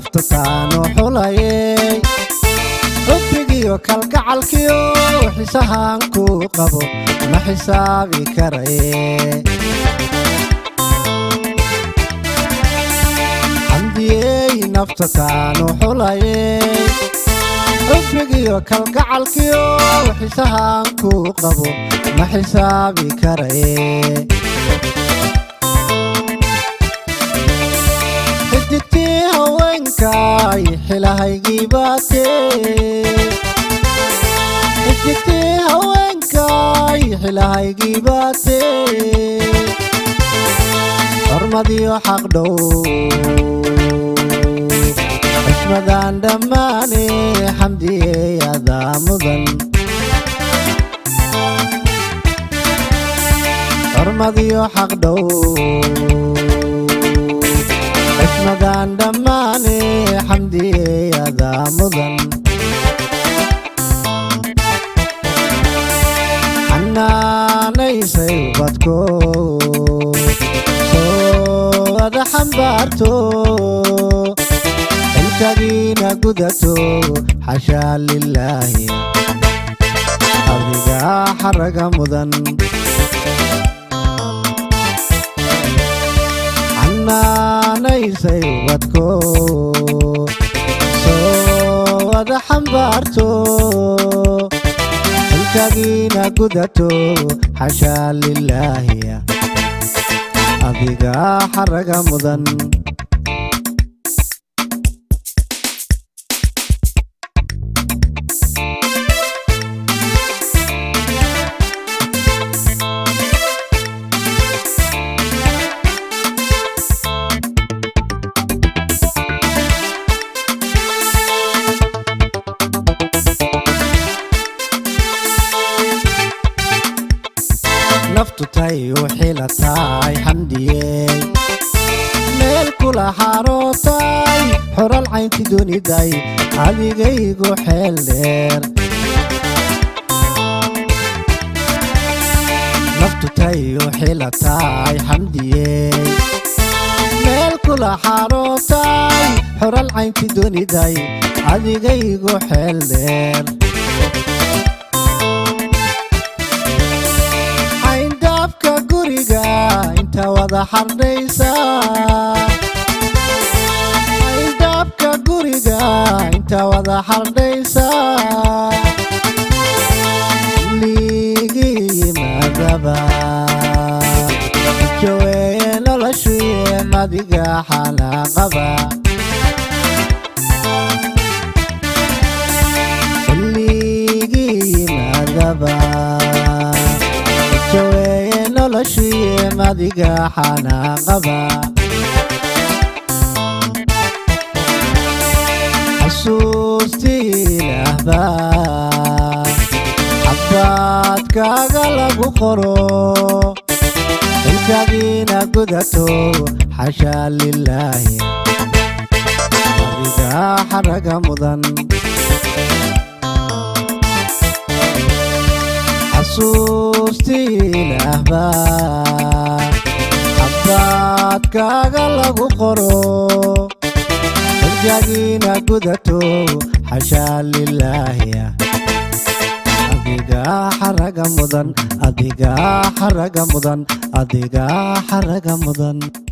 nafta taanu xulayey xubbigiyo kalgacalkiyo xisahaan ku qabo ma xisaabi karaye xamdiyey nafta taanu xulayey xubbigiyo kalgacalkiyo xisahaan ku qabo ma xisaabi karaye xidigtii haweenkay xilahaygii baatee xidigtii haweenkay xilahaygii baatee hormadiyo xaq dhow xismadaan dhammaane xamdiyey adaa mudan hormadiyo xaq dhow xismadaan dhammaane xamdiyey adaa mudan xanaanaysay ubadko soo ada xambaarto xilkagiina gudato xashaa lilaahi adigaa xaraga mudan xanaanaysay ubadko soo ada xambaarto xilkagiina gudato xashaa lilaahi adigaa xaraga mudan naftu tay u xilataay xamdiyey meel kula xarootay xoral caynti duniday adigaygu xeel dheer naftu tay u xilataay xamdiyey meel kula xarootay xoral caynti duniday adigaygu xeel dheer cayndaabka guriga inta wada xardhaysa cayndaabka guriga inta wada xardhaysa liigi yimaadaba jaweeye noloshuye madiga xanaaqaba liigi yimaadaba jaweeye noloshuye madiga xanaaqaba xasuustii ilaahba xabaadkaaga lagu qoro xilkagiina gudato xashaa lilaahi adiga xaraga mudan xasuustii ilaahba xabaadkaaga lagu qoro xilkagiina gudato xashaa lilaahi adiga xaraga mudan adiga xaraga mudan adiga xaraga mudan